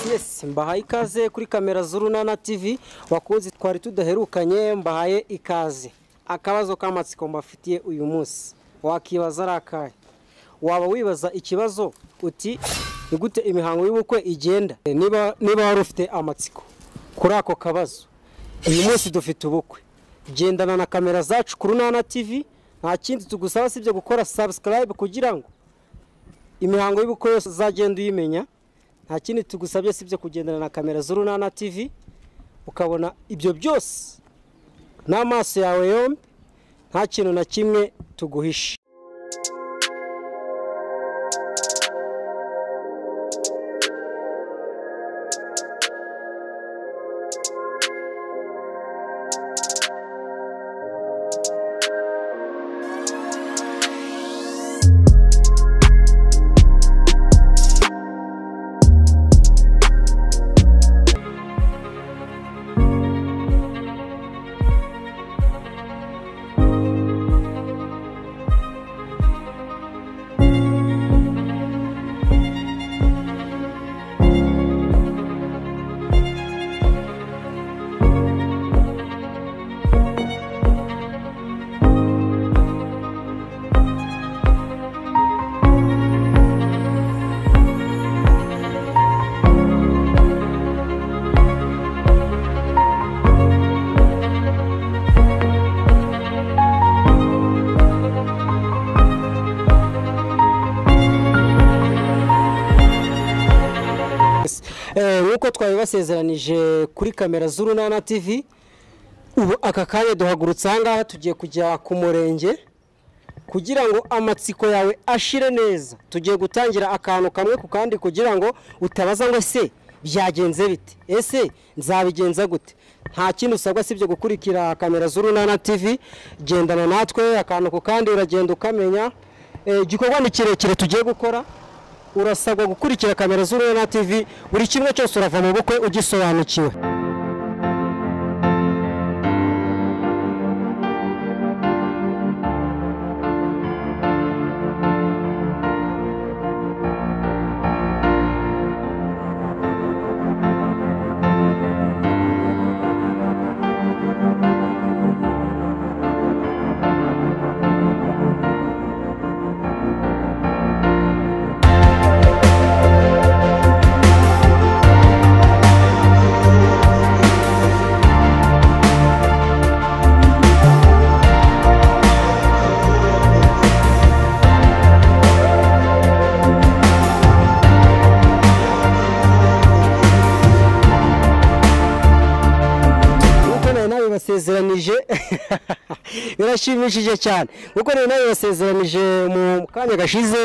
mwese mbahaye ikaze kuri kamera z'urunana TV wakunze twari tudaherukanye mbahaye ikaze akabazo k'amatsiko mbafitiye uyu munsi wakibaza ari akahe waba wibaza ikibazo uti ni gute imihango y'ubukwe igenda niba niba wari ufite amatsiko kuri ako kabazo uyu munsi dufite ubukwe gendana na kamera zacu ku runana TV nta kindi tugusaba sibyo gukora subscribe kugira ngo imihango y'ubukwe yose uzagenda uyimenya nta kindi tugusabye sibyo kugendana na kamera z'urunana TV ukabona ibyo byose n'amaso yawe yombi nta kintu na kimwe tuguhishe Eh, nk'uko twabibasezeranije kuri kamera z'urunana TV ubu aka kanya duhagurutse ahangaha tugiye kujya ku murenge kugira ngo amatsiko yawe ashire neza tugiye gutangira akantu kamwe ku kandi kugira ngo utabaza ngo ese byagenze bite ese nzabigenza gute nta kindi usabwa sibyo gukurikira kamera z'urunana TV gendana natwe akantu ku kandi uragenda ukamenya Eh, igikorwa ni kirekire tugiye gukora urasabwa gukurikira kamera z'urunana TV buri kimwe cyose urava mu bukwe ugisobanukiwe nk'uko nari nabibasezeranije birashimishije cyane nk'uko nari nabibasezeranije mu kanya gashize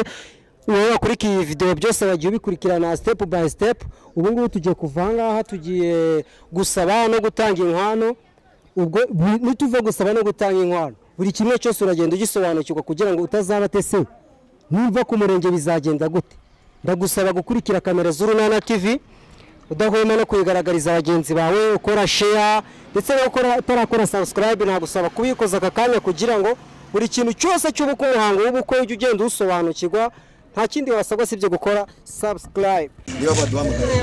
uwo wakurikiye iyi videwo byose wagiye ubikurikirana sitepu bayi sitepu ubu ngubu tugiye kuva aha ngaha tugiye gusaba no gutanga inkwano ubwo bu- nituva gusaba no gutanga inkwano buri kimwe cyose uragenda ugisobanukirwa kugira ngo utazaba atese nimva ku murenge bizagenda gute ndagusaba gukurikira kamera z'urunana tv udahwema no kuyigaragariza bagenzi bawe ukora sheya ndetse no gukora utarakora subscribe nagusaba kubikoza aka kanya kugira ngo buri kintu cyose cy'ubukwe umuhango w'ubukwe ujye ugenda uwusobanukirwa nta kindi wasabwa sibyo gukora subscribe niba baduhamagaye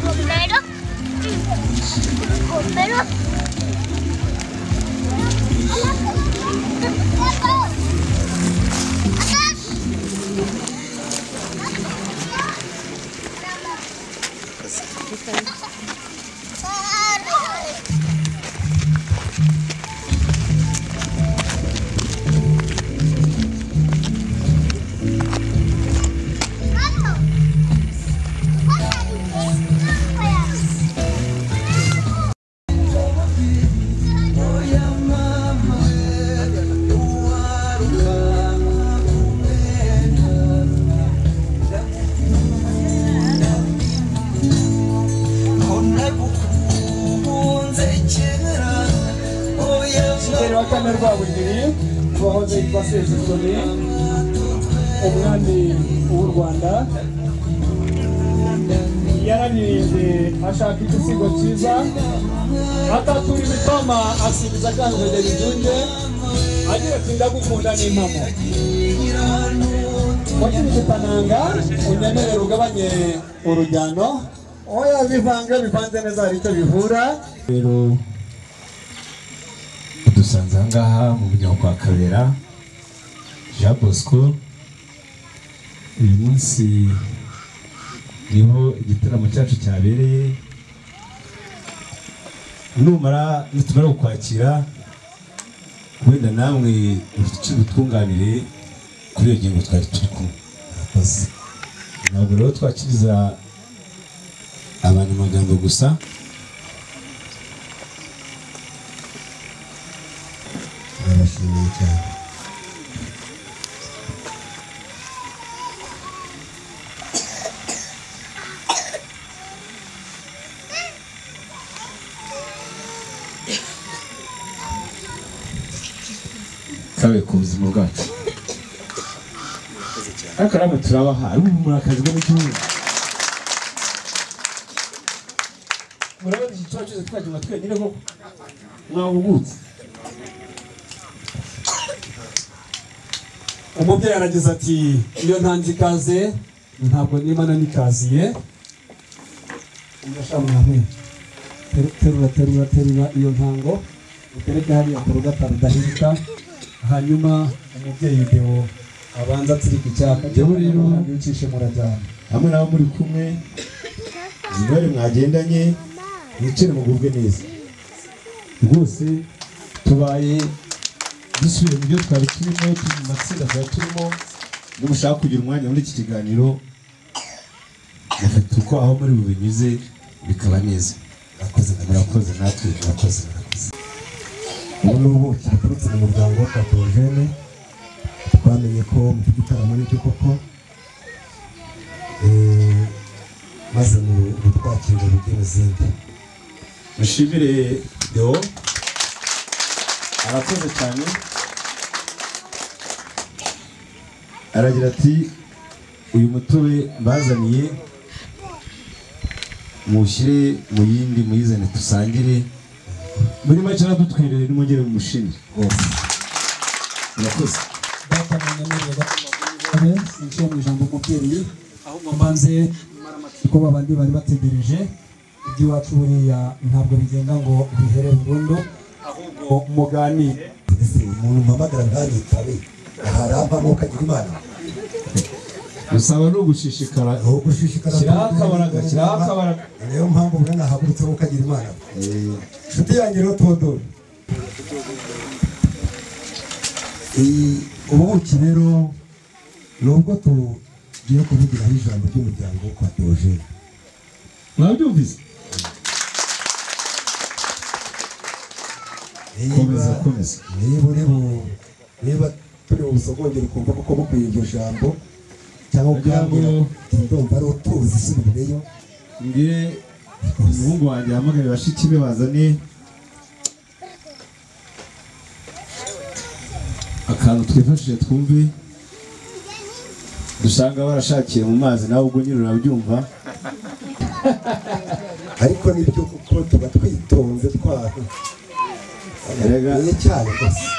Romero. Romero. wa kane rwabugiri wahoze yitwa sezitoni umwami w'u rwanda yararirimbe ashaka igisigo cyiza atatura imitoma asubiza kanjogera ibyunge agira ati ndagukunda n'impamo wakibigitananga unyemerere ugabanye urujyano oya bivange bivanze neza hari icyo bivura rero dusanze ahangaha mu muryango kwa kabera jean bosco uyu munsi niho igitaramo cyacu cyabereye numara nitumara kukwakira wenda namwe utwunganire kuri iyo ngingo twari turi kumwe murakoze ntabwo rero twakiriza abantu amagambo gusa barabashimiye cyane kabe ku buzima bwacu ariko namwe turabaha ari ubu murakazwe n'igihugu murabona iki tuba cyose twagira twenyine koko mwahugutse umubyeyi aragize ati iyo ntanze ikaze ntabwo niba nanikaziye ndashamwe terura terura terura iyo ntango utereke hariya ku rugataro udahinduka hanyuma umubyeyi deo abanza atsirika icyaka Deo rero- ucishe murajyana hamwe n'abo muri kumwe zibare mwagendanye mwicare mugubwe neza rwose tubaye dusubiye mu byo twari turimo turi mu matsinda twari turimo nimushaka kugira umwanya muri iki kiganiro mufite uko aho muri bubinyuze bikaba neza murakoze murakoze natwe murakoze murakoze ubu ngubu cyaturutse mu muryango wa Katojene twamenye ko mufite igitaramo n'icyo koko Eh, maze mu- mutwakire mujye mu zindi mushimire deo arakoze cyane aragira ati uyu mutobe mbazaniye muwushyire mu yindi muyizane dusangire muri make dutwerere nimwongere mumushimire rwose murakoze data munyemerera sinjiye mu ijambo umubyeyi ahubwo mbanze kuko babandi bari bategereje iby'iwacu buriya ntabwo bigenda ngo bihere burundu ahubwo muganire mbese umuntu mpamagara ntanitabe ahari avamo ukagira imana gusaba ni ugushishikara ahubwo ushishikara Shyiraho akabaraga, shyiraho akabaraga. niyo mpamvu ubwo nahagurutse ngo ukagira imana Eh, inshuti yanjye rero todoro Iyi- ubuki rero nubwo tugiye kuvugiraho ijambo ry'umuryango wo kwa Theogene mwabyumvise komeza Niba- komeza niba uri bu niba turi busogongere ukumva kuko bukwiye iryo jambo cyangwa ukambwira Ijambo- uti ndumva ari utuzi subireyo mbwire umuhungu wanjye yahamagaye bashiki be bazane akantu twifashishije twumve dusanga barashakiye mu mazi nawe ubwo nyine urabyumva ariko nibyo kuko tuba twitonze twaho Erega. ni cyane gusa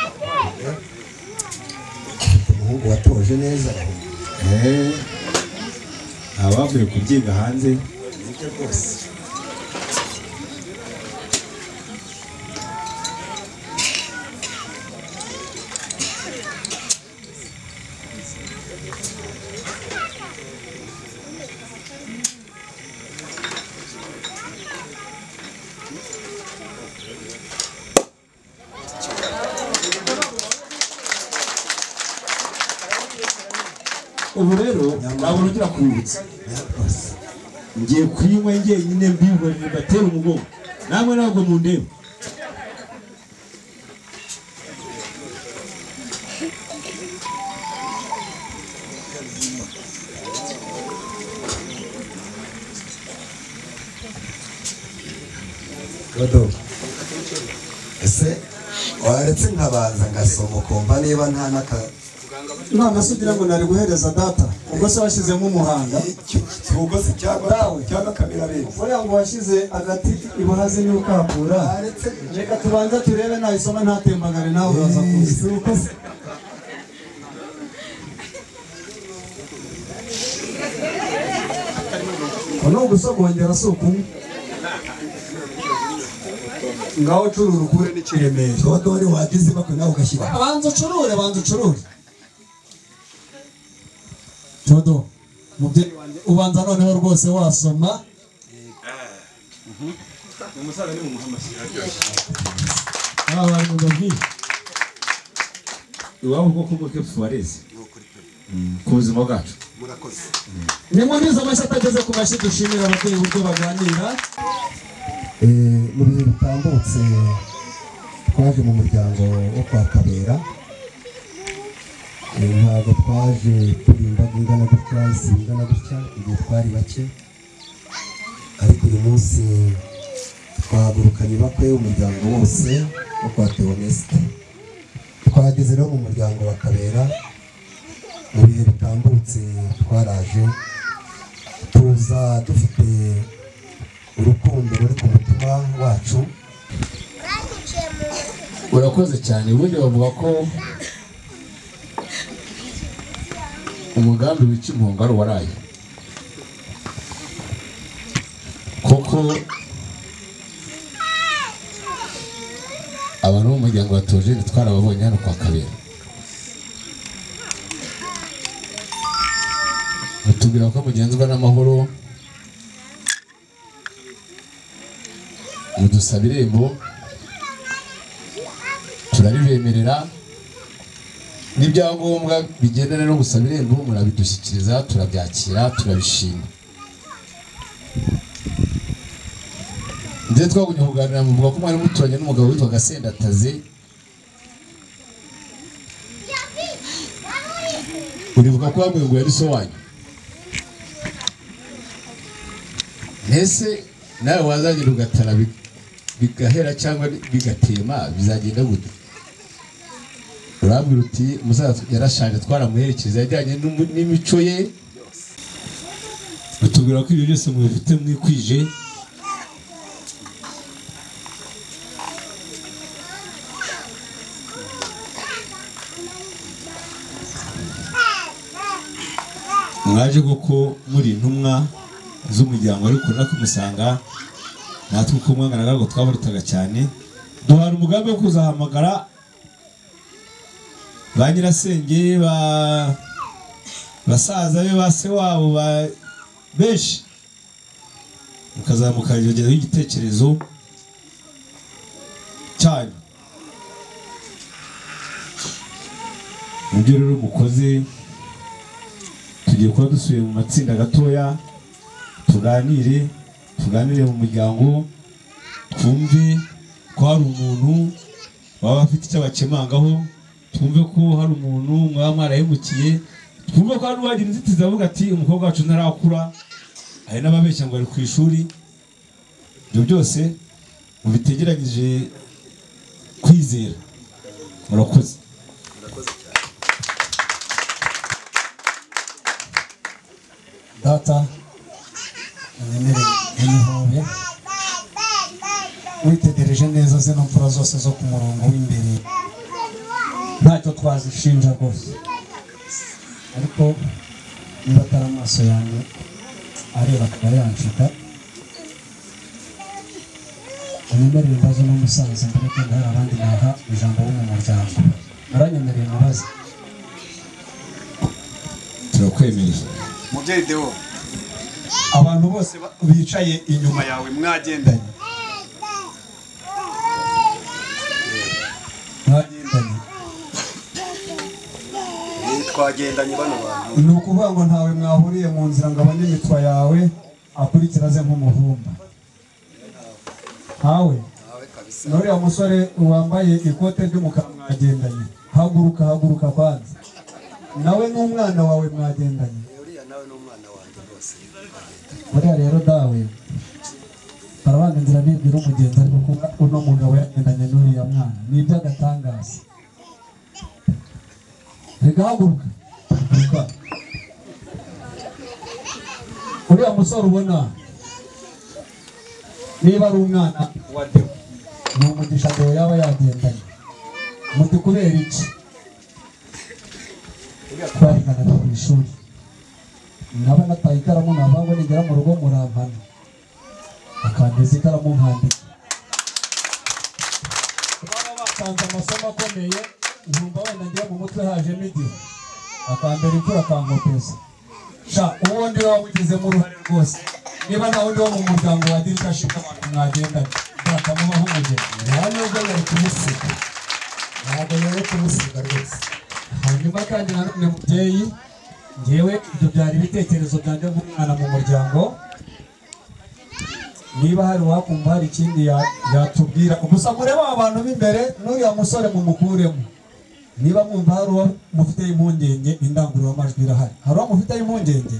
umuhungu watoje neza Eh, abavuye kubyiga hanze nibyo rwose ubu rero ntabwo nongera kubibutsa rwose ngiye kuyinywa njyenyine mbihorere mbatera umugongo namwe ntabwo mundeba Dodo ese waretse nkabanza ngasoma ukumva niba nta n'aka none se ugira ngo nari guhereza data ubwo se washyizemo umuhanga icyo kibugozi cyangwa Dawe. cyangwa kamerabenzi buriya ngo washyize agati ibuhaze n'ukapura waretse reka tubanze turebe nayisoma ntatembagare nawe uraza kuza kibugozi ni ugusogongera si ukumwe ngaho curura ukure n'ikiremera dodori wagize bakwe nawe ugashyira banza ucurure banza ucurure jodo mubyeyi wanjye ubanza noneho rwose wasoma aba bantu babwiye iwabo ubwoko bwose tubareze ku buzima bwacu ni muri izo mashyi atageze ku mashyi dushimira ababyeyi uburyo baganira Eh, mu bihe bitambutse twaje mu muryango wo kwa kabera Eh, ntabwo twaje turi imbaga ingana gutya isi ingana gutya igihe twari bake ariko uyu munsi twahagurukanye bakwe umuryango wose wo kwa teonesite twageze no mu muryango wa kabera mu bihe bitambutse twaraje tuza dufite urukundo ruri ku mutima wacu urakoze cyane ubundi bavuga ko umugambi wica impunga ari uwaraye kuko abantu bo mu muryango wa Theogene twarababonye hano kwa kabera batubwira ko mugenzwa n'amahoro mudusaba irembo turaribemerera n'ibyangombwa bigendana no gusaba irembo murabidushyikiriza turabyakira turabishima ndetse twagunye kuganira muvuga ko mwari muturanye n'umugabo witwa gasendataze urivuga ko wambaye ngo yari so wanyu mbese nawe wazagenda ugatara bi- bigahera cyangwa bigatema bizagenda gute urabwira uti musaza yarashaje twaramuherekeje yajyanye n'umu- n'imico ye batubwira ko ibyo byose mubifite mwikwije mwaje koko muri intumwa z'umuryango ariko nako musanga natwe uko mwanganaga ngo twabarutaga cyane duhana umugambi wo kuzahamagara ba nyirasenge ba basaza be ba se wabo ba benshi mukazamuka yongereho igitekerezo cyanyu mu byo rero mukoze tugiye kuba dusubiye mu matsinda gatoya tuganire tuganire mu muryango twumve ko hari umuntu waba afite icyo abakemangaho twumve ko hari umuntu mwaba mwarahemukiye twumve ko hari uwagira inzitizi avuga ati umukobwa wacu ntarakura hari n'ababeshya ngo ari ku ishuri ibyo byose mubitegeranyije kwizera murakoze data unyemerere n'ihobe witegereje neza zino mfura zose zo ku murongo w'imbere ntacyo twazishinja rwose ariko niba atari amaso yanjye areba akaba yanshuka unyemerere mbaze n'umusaza mbere ko hari abandi naha ijambo bo mu muryango aranyemereye mubaze turakwemereye mubyeyi deo abantu bose ba- bicaye inyuma nyuma yawe mwagendanye mwagendanye twagendanye bano bantu ni ukuvuga ngo ntawe mwahuriye mu nzira ngo abone imitwa yawe akurikira aze nk'umuhumba ntawe n'uriya musore wambaye ikote ry'umukara mwagendanye haguruka haguruka kwanza nawe n'umwana wawe mwagendanye uriya nawe n'umwana wanjye rwose buriya rero dawe barabanganira n'ebyiri umugenzi ariko kuba uno mugabo yagendanye n'uriya mwana ni iby'agatangaza reka haguruka haguruka uriya musore ubona niba ari umwana wa deo ni umugisha deo yaba yagendanye muti kubera iki twariganaga ku ishuri naba nataye ikaramu navangwa nigera mu rugo murampana akangiza ikaramu nkandika baba batanze amasomo akomeye nkumva wenda ngira mu mutwe hajemo igihe akambera imvura akankopeza sha uwo ndi we wamugizemo uruhare rwose niba nawe undi wo mu muryango wa dirika ashinga abantu mwagendana ndakamubaho umugeni nta nubwo yari kumusiga ntabwo yari kumusiga rwose hanyuma kandi nanone mubyeyi ngewe ibyo byari ibitekerezo byanjye nk'umwana mu muryango niba hari uwakumva hari ikindi ya- yatubwira gusa murebe abantu b'imbere n'uriya musore mumukuremo niba mwumva hari uwo mufiteho impungenge indangururamajwi irahari hari uwo mufiteho impungenge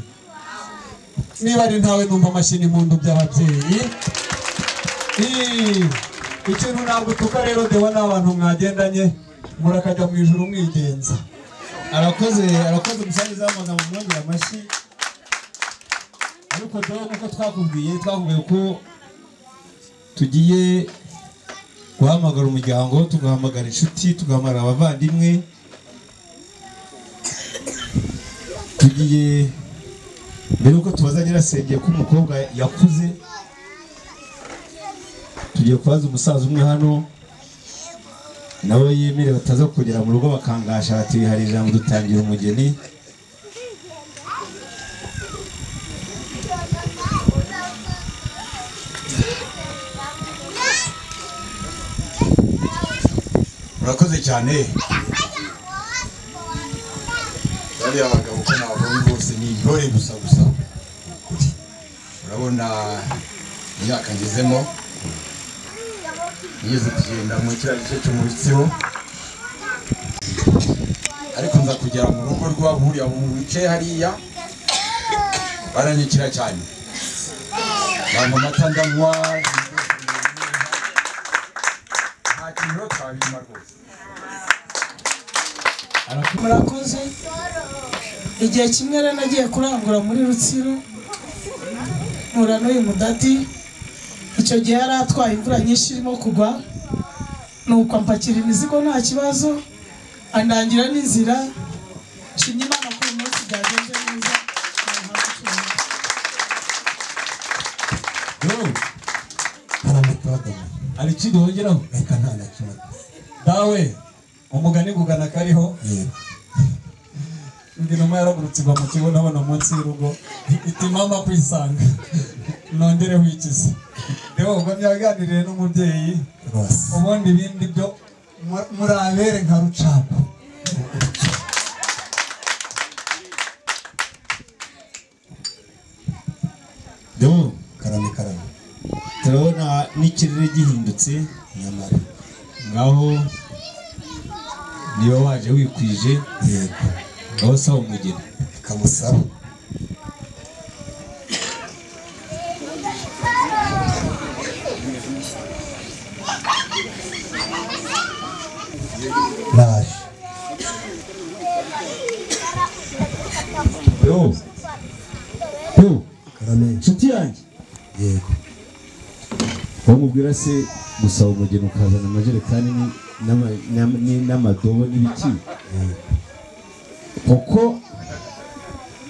niba ari ntawe numva amashyi n'impundu by'ababyeyi Ii, ikintu ntabwo utuka rero dewa n'abantu mwagendanye murakajya mu ijuru mwigenza arakoze arakoze umusangiza w'amagambo mwongera amashyi ariko dore nk'uko twakubwiye twakubwiye ko tugiye guhamagara umuryango tugahamagara inshuti tugahamagara abavandimwe tugiye mbere yuko tubaza nyirasenge ko umukobwa yakuze tugiye kubaza umusaza umwe hano nawe yemere bataza kugera mu rugo bakangasha bati hari ijambo dutangira umugeni murakoze cyane bariya bagabo uko nababonye bose ni intore gusa gusa urabona imyaka ngezemo nigeze kugenda muri kiriya gice cyo mu bitsibo ariko nza kugera mu rugo rw'abahuriya mu bice hariya baranyukira cyane banywa amata ndanywa nta kintu rero twabima rwose murakoze igihe kimwe rero nagiye kurangura muri rutsiro mpura n'uyu mudadi icyo gihe yari atwaye imvura nyinshi irimo kugwa nuko ampakira imizigo nta kibazo andangira n'inzira nshimye imana ko uyu munsi byagenze neza ntahabwa icyuma. haramutagana hari ikindi wongeraho reka nta na kimwe dawe umugani gugana kariho ndi numa yaragurutse igwa mu kigo nabona munsi y'urugo iti mama kwisanga nongere wikize rero ubwo byaganiriye n'umubyeyi rwose ubundi ibindi byo mu- murabere nka rucapo deo karame karame turabona n'ikirere gihindutse nyamara ngaho niba waje wikwije yego ngaho saba umugeni kamusaba naje yo yo karame nshuti yanjye yego bamubwira se gusaba umugeni ukazana amajerekani ni- n'ama- n'ama- ni- n'amadobo n'ibiki kuko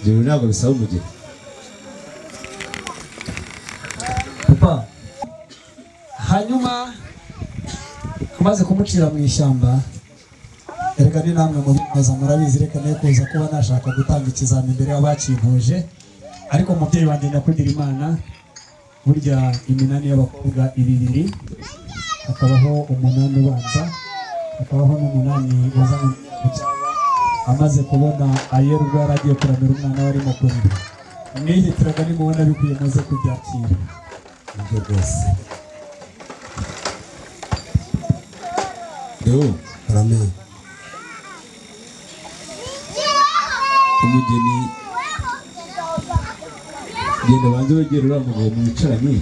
ibyo ntabwo bisaba umugeni papa hanyuma amaze kumucira mu ishyamba reka ni namwe mubibaza murabizi reka ne kuza kuba nashaka gutanga ikizami imbere y'abakivuje ariko umubyeyi wanjye nyakugira imana burya iminani y'abakobwa ibibiri hakabaho umunani ubanza hakabaho n'umunani wazanye mu cyangwa amaze kubona ayera ubwo yari agiye kuramira umwana we arimo kurira mwihitiraga nimubona bikwiye muze kubyakira nibyo rwose yo karame umugeni genda banze wegera uriya mugabo mwicaranye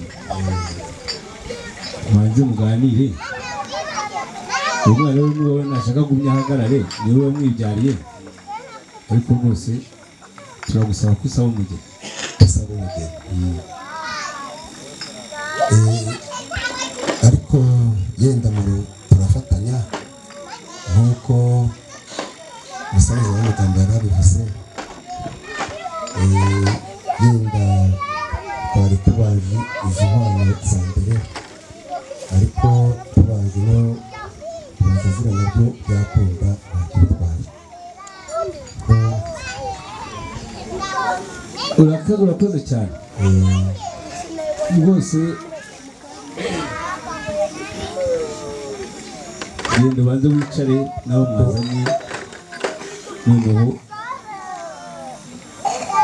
mubanze muganire umwana we ni wowe nashaka gumya ahagarare ni wowe wamwibyariye ariko rwose turagusaba ko usaba umugeni usaba umugeni Eh, ariko yenda mu ru- turafatanya nk'uko umusaza w'amagambo yari abivuze Eh, yenda twari tubazi izi mpano za mbere ariko tubazi no tubaza ziriya nabyo byakunda bakitwaye urakoze urakoze cyane rwose genda ubanze wicare nawe mwazanye noneho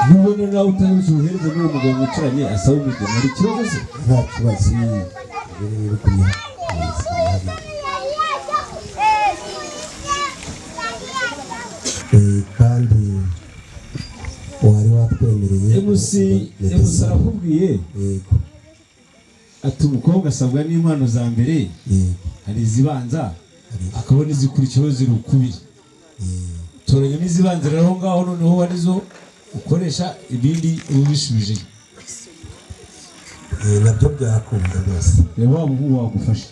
nubona nawe utabizi uhereze n'uwo mugabo mwicaranye asaba umugeni hari ikibazo se nta kibazo rero riri kumwe kandi wari watwemereye mc mc arakubwiye yego ati umukobwa asabwa n'impano za mbere yego hari izibanza akabona izikurikiyeho zirukubira toranya n'izibanza rero aho ngaho noneho arizo ukoresha ibindi uba ubisubije Eh, nabyo byakunda rwose reba waba ubu wagufasha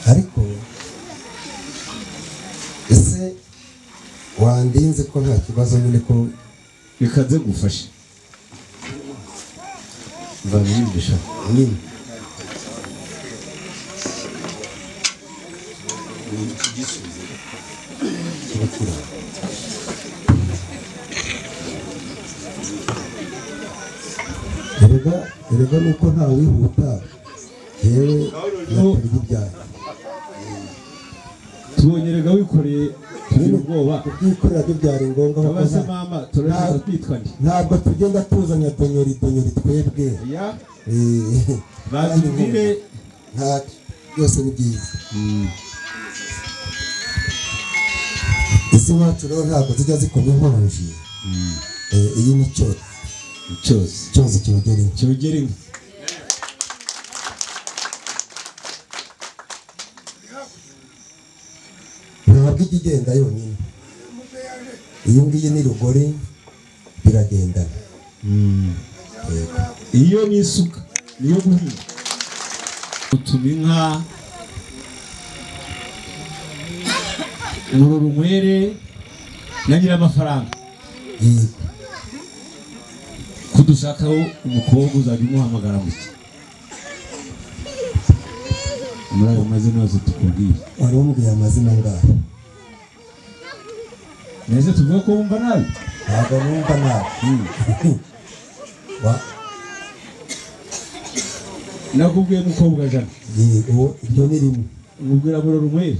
ariko ese wandinze ko nta kibazo nyine ko reka nze gufasha babigisha nyine erega erega nuko nta wihuta yewe yatari ibyaha tubonye rega wikoreye tugira ubwoba kubyikorera byo byari ngombwa kuko abaze nta- mama turashaka kwitwa nde ntabwo tugenda tuzanya donyori donyori twebwe ya Eh, bazibwire nta byose ni byiza isi iwacu rero ntabwo zijya zikoma inkonji Eh, iyi ni cyozi cyose cyozi cyogera inshyi cyogere inka ntabwo ijya igenda yonyine iyi ngiyi ni rugori biragendana iyo ni isuka niyo guhinga utuma inka urura unywere na nyir'amafaranga Yego. kudushakaho umukobwa uzajya umuhamagara muke muri ayo mazina yose tukubwiye wari wamubwiye amazina ngaho neza tuvuga ko wumva nabi ntabwo numva nabi Wa- nakubwiye mukobwa jana yego iryo ni rimwe umubwira burora unywere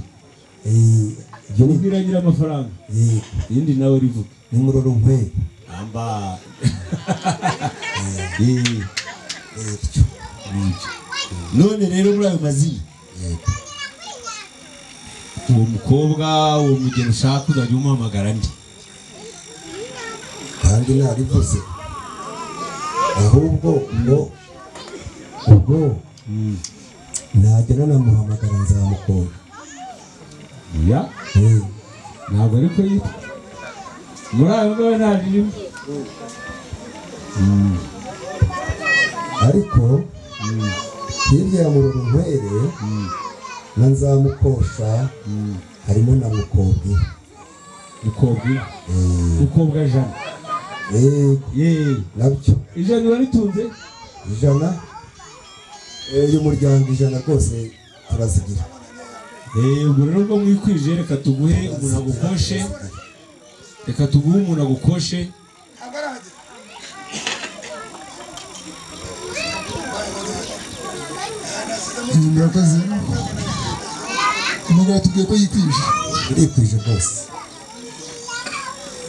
Eh, iryo ni umubwira nyir'amafaranga yego irindi nawe rivuga ni muroro nkweyo amba Eh. bityo none rero muri ayo mazina uwo mukobwa uwo mugeni ushaka uzajya umuhamagara ndi kandi narivuze ahubwo ngo ubwo najya nanamuhamagara nzamukunda ya Eh, ntabwo ariko yitwa muri ayo ngayo nta ririmo ariko hirya ya muroro nkwere na nzamukosha harimo na mukobwi mukobwa mukobwa jana yego yeee nabyo ijana uraritunze ijana eh, y'umuryango ijana rwose turazigira eee ubwo rero ubwo mwikwije reka tuguhe umuntu agukoshe reka tuguhe umuntu agukoshe murakoze umugabo tubwiye ko yikwije urikwije rwose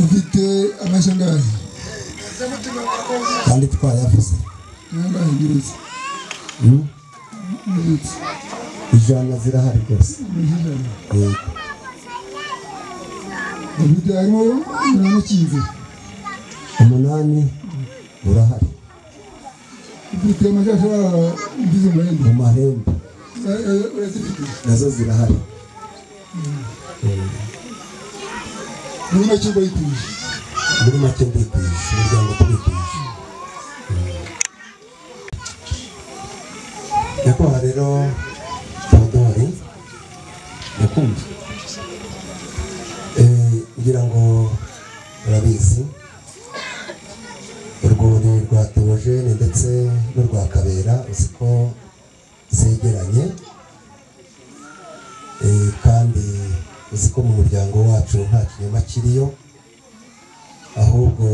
ufite amashanyarazi kandi twayavuze n'amahindurutse ijana zirahari rwose yego ufite harimo umunani ukinze umunani urahari dufite amashashara ngize umurembo mu marembo Eh, eh, urazifite nazo zirahari muri make uba yituje muri make ndikwije umuryango turikwije nyakubahwa rero teodori ndakumva Eh, ngira ngo murabizi urwuri rwa teogene ndetse n'urwa kabera uzi ko zegeranye Eh, kandi uzi ko mu muryango wacu nta kinyoma kiriyo ahubwo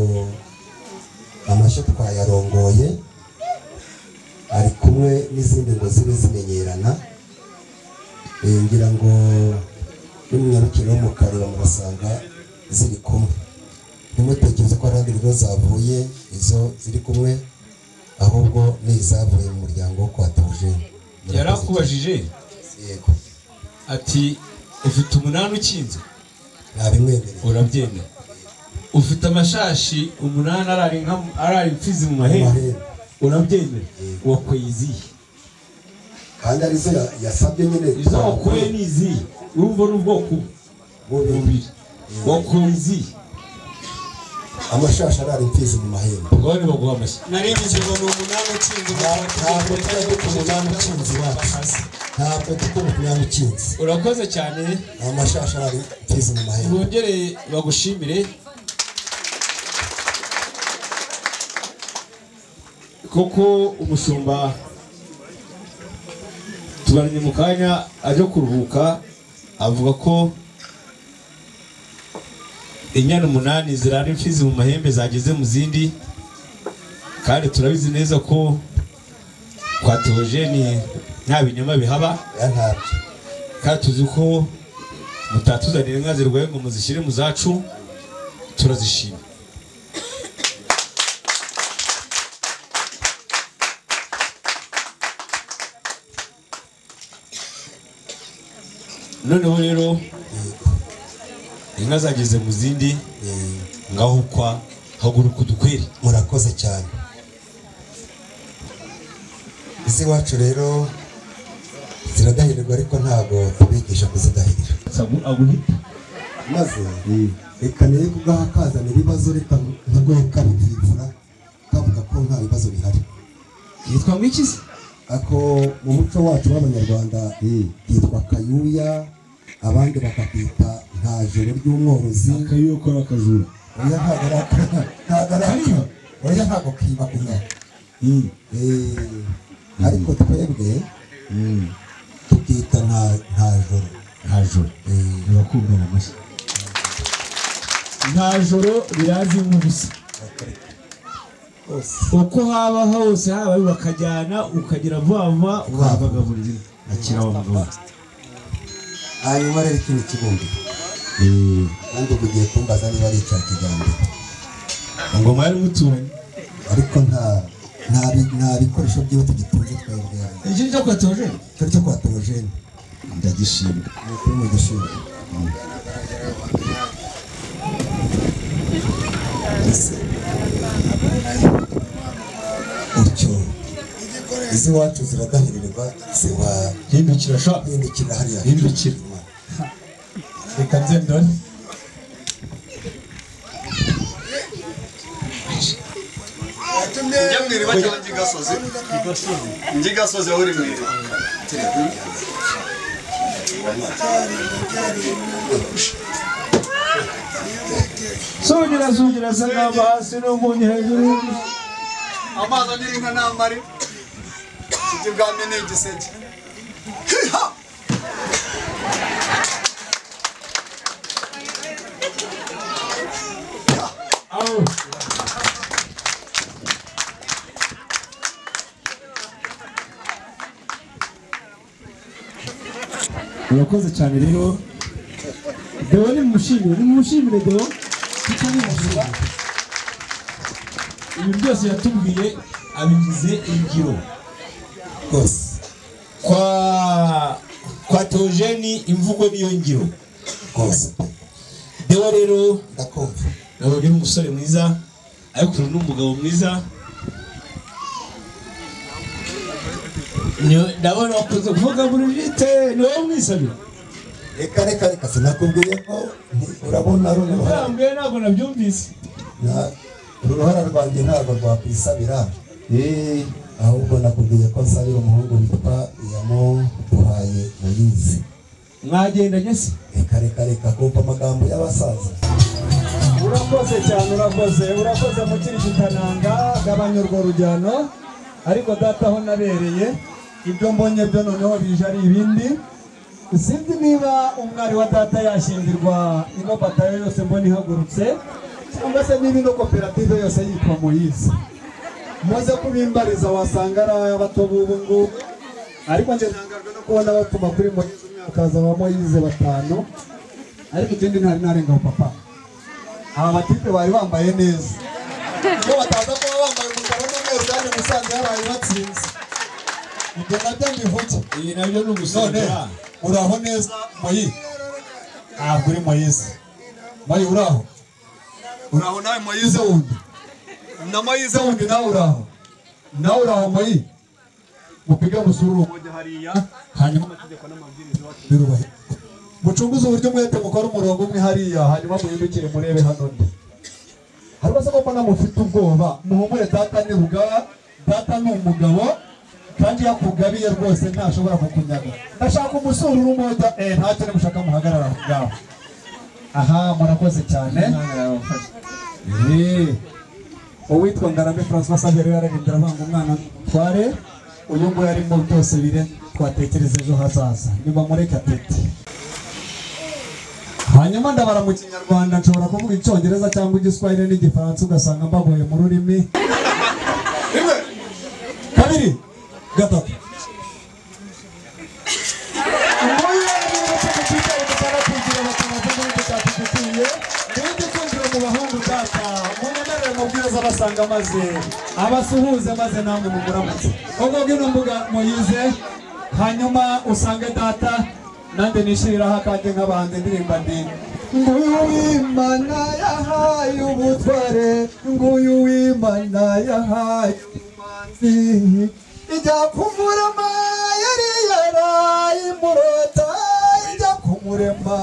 amashyo twayarongoye ari kumwe n'izindi ngo zibe zimenyerana Eh, ngira ngo n'imyarukiro yo mu kareba murasanga ziri kumwe ntimutekereze ko ari ibigo zavuye izo ziri kumwe ahubwo ni izavuye mu muryango wo kwa Théogène. yari akubajije yego ati ufite umunani ukinze nabimwemereye urabyemera ufite amashashi umunani arari inka- arari imfizi mu mahembe amahembe urabyemera wakweye izihe kandi arizo ya- yasabye nyine izo wakuye ni izihe urumva ni ubwoko bubiri bubiri wakuye izihe amashashi arara imfizi mu mahembe ubwo ni baguha amashyi naringize ngo ni umunani ukinze ntabwo tujya duta umunani ukinze iwacu ntabwo duta umunani ukinze urakoze cyane amashashi arara imfizi mu mahembe bongere bagushimire koko umushumba tubaranye mu kanya ajya kuruhuka avuga ko inyana umunani zirara imfizi mu mahembe zageze mu zindi kandi turabizi neza ko kwa Theogene nta binyoma bihaba ya ntabyo kandi tuzi ko mutatuzanira inka zirwaye ngo muzishyire mu zacu turazishima noneho rero inka zageze mu zindi Eh, ngaho kwa haguruka udukwere murakoze cyane iz'iwacu rero ziradahirwa ariko ntabwo tubigisha kuzidahirira aguhita maze reka niyo kugaha kazana ibibazo reka ntarweka bikivura kavuga ko nta bibazo bihari yitwa mwikizi ako mu muco wacu w'abanyarwanda yitwa kayuya abandi bakakita nta joro ry'umworozi akayuko ari akajura oya ntabwo ari aka ntabwo ari aka oya ntabwo kiba kunyara Mm. Eh, ariko twebwe tukita nta nta joro nta joro Eh, ntibakubwira amashyi nta joro birazi nk'ubusa rwose uko haba hose haba bakajyana ukagira vuba vuba ukahavaga buri gihe akira wa mugabo hanyuma rero ikindi kibumbi kandi ubu ugiye kumbaza niba ari icya kijyambere ingoma yari muturanye ariko nta nta bi- nta bikoresho byiwe tugitunze twebwe ikindi cyo kwatoje turi cyo kwa torojeni ndagishimye ni ukuri mu gishoro utyo iz'iwacu ziradahirirwa ziba hindukira sha hindukira hariya Hindukira. reka byendone yatumye njya mu iriba cyangwa njya i gasozi njya i gasozi aho uri mu iriba songera songera asa n'aba hasi n'umunyu hejuru amazi anira inka n'amari kijya ibwami ni igiseke Hiha! aho urakoze cyane rero deo ni mushimire ni mushimire deo ibi byose yatubwiye abigize ingiro rwose kwa kwa tojeni imvugo niyo ngiro rwose dewa rero ndakumva nabonye umusore mwiza ariko ubu ni umugabo mwiza ndabona wakunze kuvuga burujite ni wowe umwisabira reka reka reka sinakubwiye ko nti- urabona ari uruhara urambwiye ntabwo nabyumvise na- uruhara rwanjye ntabwo rwakwisabira Eh, ahubwo nakubwiye ko nsabira umuhungu witwa yamuduhaye muyizi mwagendanye se reka reka reka kumva amagambo y'abasaza urakoze cyane urakoze urakoze mukiri kikananga gabanya urwo rujyano ariko data aho nabereye ibyo mbonye byo noneho bije ari ibindi sinzi niba umwari wa data yashyingirwa ino batayo yose mbona ihagurutse cyangwa se niba ino koperative yose yitwa muyizi muze kubimbariza wasanga ari ay'abato b'ubu ngubu ariko njye ntangajwe no kubona batuma kuri muyizi umwakaza wa muyizi batanu ariko ikindi ntari narenga papa aba batipe bari bambaye neza iyo bataza kuba bambaye umukara n'umweru kandi musanze yabaye batsinze ibyo nabyo mbivuge iyi nabyo ni none ugusangira uraho neza moyi ntabwo uri moyize moyi uraho uraho nawe moyize wundi na moyize moyize wundi nawe uraho nawe uraho moyi mupige musure uwo mujya hariya hanyuma amategeko n'amabwiriza birubahe mucunguze uburyo mwete mukora umurongo umwe hariya hanyuma muhindukire murebe hano ndi hari basa mbona mufite ubwoba muhumure data ni rugaba data ni umugabo kandi iyo akugabiye rwose ntashobora kukunyaga ndashaka umusura urumoda eh ntacyo ni mushaka muhagarara aho ngaho aha murakoze cyane Eh, uwitwa ngarambe francois saveri yararindira avanga umwana tware uyu nguyu arimo byose bire twatekereza ejo hazaza niba mureka tete hanyuma ndabara mu kinyarwanda nshobora kuvuga icyongereza cyangwa igiswahili n'igifaransa ugasanga mbagoye mu rurimi rimwe kabiri gatatu abasanga maze abasuhuze maze namwe muguramutse ubwo bwino mbuga muyize hanyuma usange data nanjye nishiriraho akanjye nk'abahanzi indirimba ndi nguyu w'imana yahaye ubutware nguyu w'imana yahaye ubumanzi ijya kumurema yari yaraye imurota ijya kumurema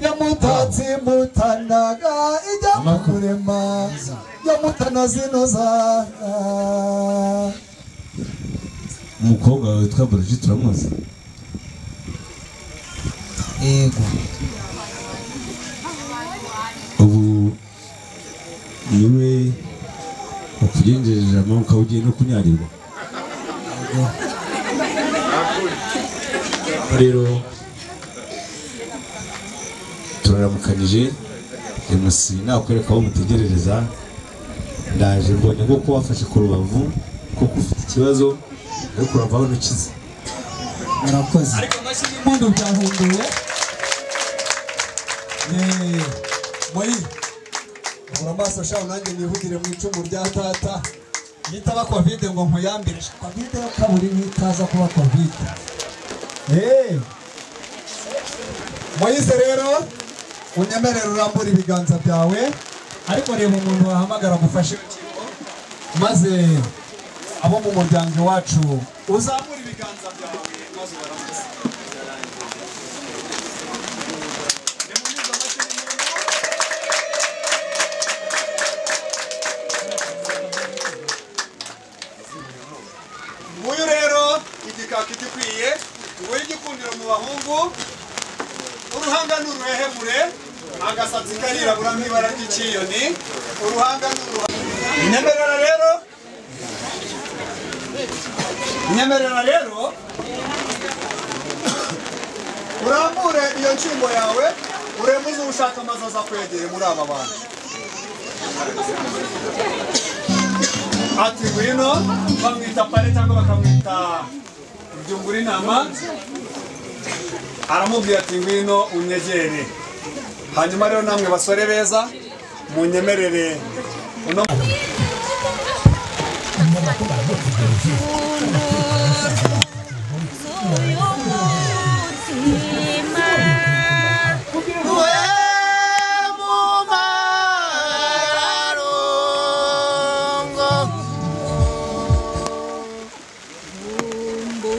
yamutatse imutanaga ijya kumurema yamutana zinoza umukobwa wawe witwa burujite uramuzi yego ubu niwe wakugenjeje amaboko ukaba ugiye no kunyarirwa rero turaramukanije MC nakwereka aho mutegerereza ndaje mbonye ngo ko wafashe ku rubavu kuko ufite ikibazo ariko uravaho ntukize murakoze ariko amashyi y'impundu byahunduwe Yeee. moyi ura amaso shaho nanjye nivugire mu icumu rya tata nitaba kovide ngo nkuyambire kovide kaburi nitaza kuba kovide Yeee. moyize rero unyemerere urambura ibiganza byawe ariko reba umuntu wahamagara mufashe urukingo maze abo mu muryango iwacu uzamure ibiganza byawe maze ubaramuze nguyu rero igikaka igikwiye nguyu igikundiro mu bahungu uruhanga ni uruhehemure agasatsi karirabura nk'ibara ry'icyiyoni uruhanga ni uruhanga nyemerera rero nyemerera rero urambure iyo nshingo yawe uremuze ushaka amazi aza kwegeye muri aba bantu ati ngwino bamwita pare cyangwa bakamwita byungura intama aramubwira ati ngwino unyegere hanyuma rero namwe basore beza munyemerere uno Umbu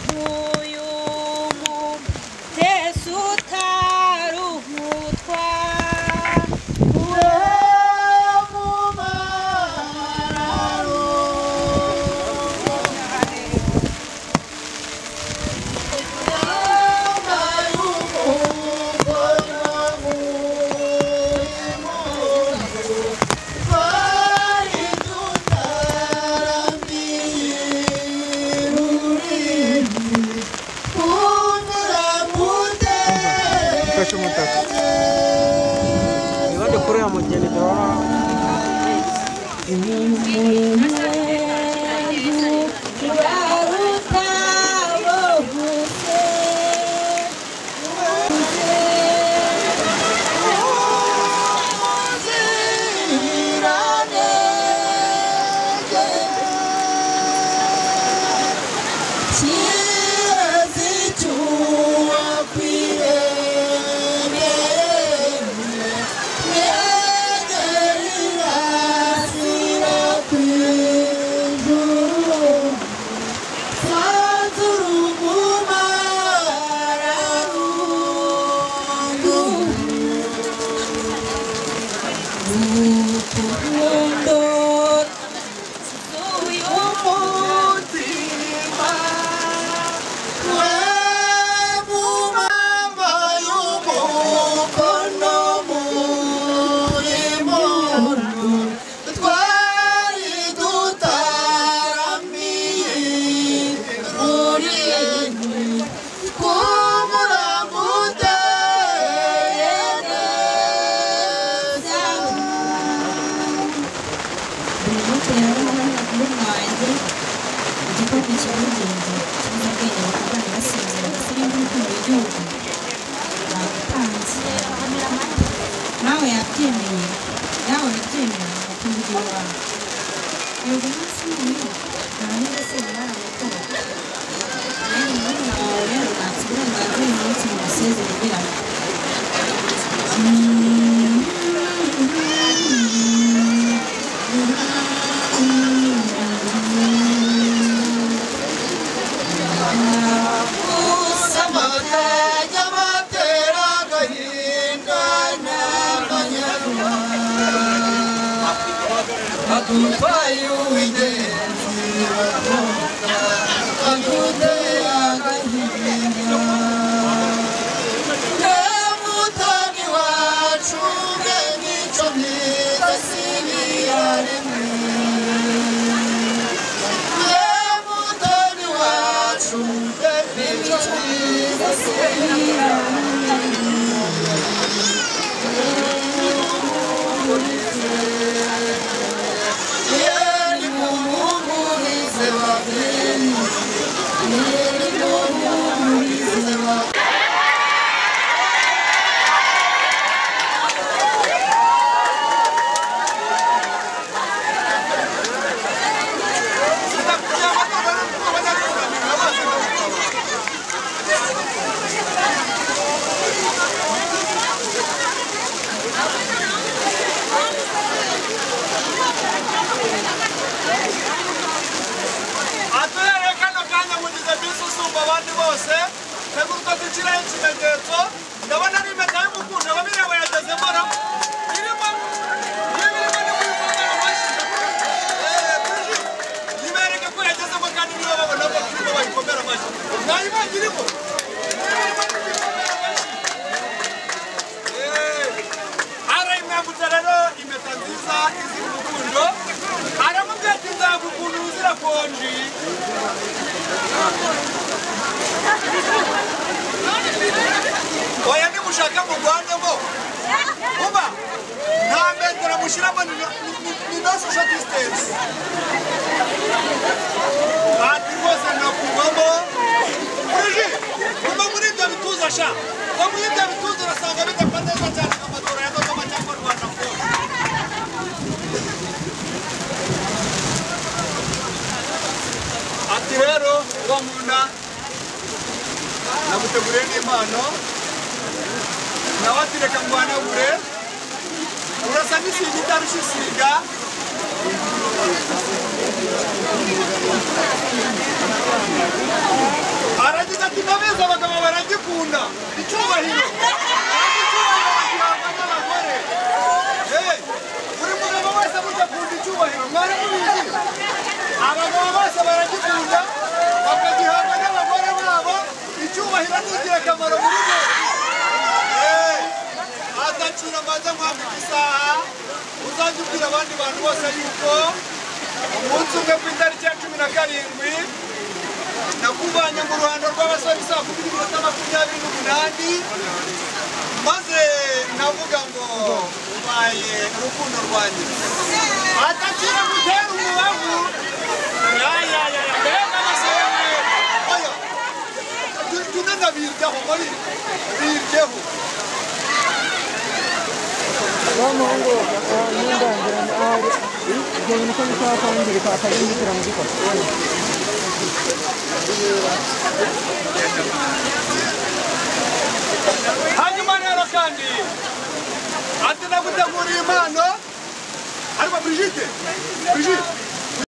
igikombe cy'ubugenge cy'umunyabwenge bakagana basinzira basire n'urukundo rw'igihugu bagutanze nawe yabyemeye nawe unabyemera bakunda igihe wawe yego umunsi w'uyu nta n'ubwo se bari amatora kandi murumuna wawe rero ntatse uburenganzira uyu munsi mu museze bigiramo Adutai uide, adutai agahinda. Nemutani wacu ngemico ntidasibirareme. Nemutani wacu ngemico ntidasibirareme. aturere kano kanya mugize bisi usumba abandi bose teguruka dushyiraho ikimenyetso ndabona n'imeta y'umukundo babirewe yageze mbona irimo n'ibirimo n'umumaro bashyize ibereke ko yagezemo kandi nibo babona ko turimo bayikomera amashyi ntayibange irimo aramwambutse rero impeta nziza izira urukundo aramubwira ati nzaba ukuntu uzira konji oya nimushaka mugwanemo uba nta metero mushyiramo ni no social distance ati rwose nakuvamo buriji kuva muri ibyo bituza sha kuva muri ibyo bituza urasanga bidapfa neza cyane amatora ya kagame cyangwa rwanda kose ati rero uwo nkunda namuteguriye n'impano nawe ati reka ngwanagure urasa n'isiga itarusha isiga aragize ati ndabizi abagabo baragikunda icyubahiro buri mugabo wese burya akunda icyubahiro mwari mubizi abagabo bose baragikunda bakagihabwa n'abagore babo icyubahiro ni ingirakamaro muri bo azacira amaze mwambika isaha uzajya ubwira abandi bantu bose yuko umunsi umwe ku itariki ya cumi na karindwi nakuvanye mu ruhando rw'abasore saa kumi n'iminota makumyabiri n'umunani maze navuga ngo ubaye urukundo rwanjye atakira gutera umubavu yayayaya mbega amasore oya tunena biryaho muri biryaho n'umuhungu n'indangira ari ibyo bintu ko bishobora kwangirika akabindikira mu gikora hanyuma rero kandi ati naguteguriye impano ariko brigide brigide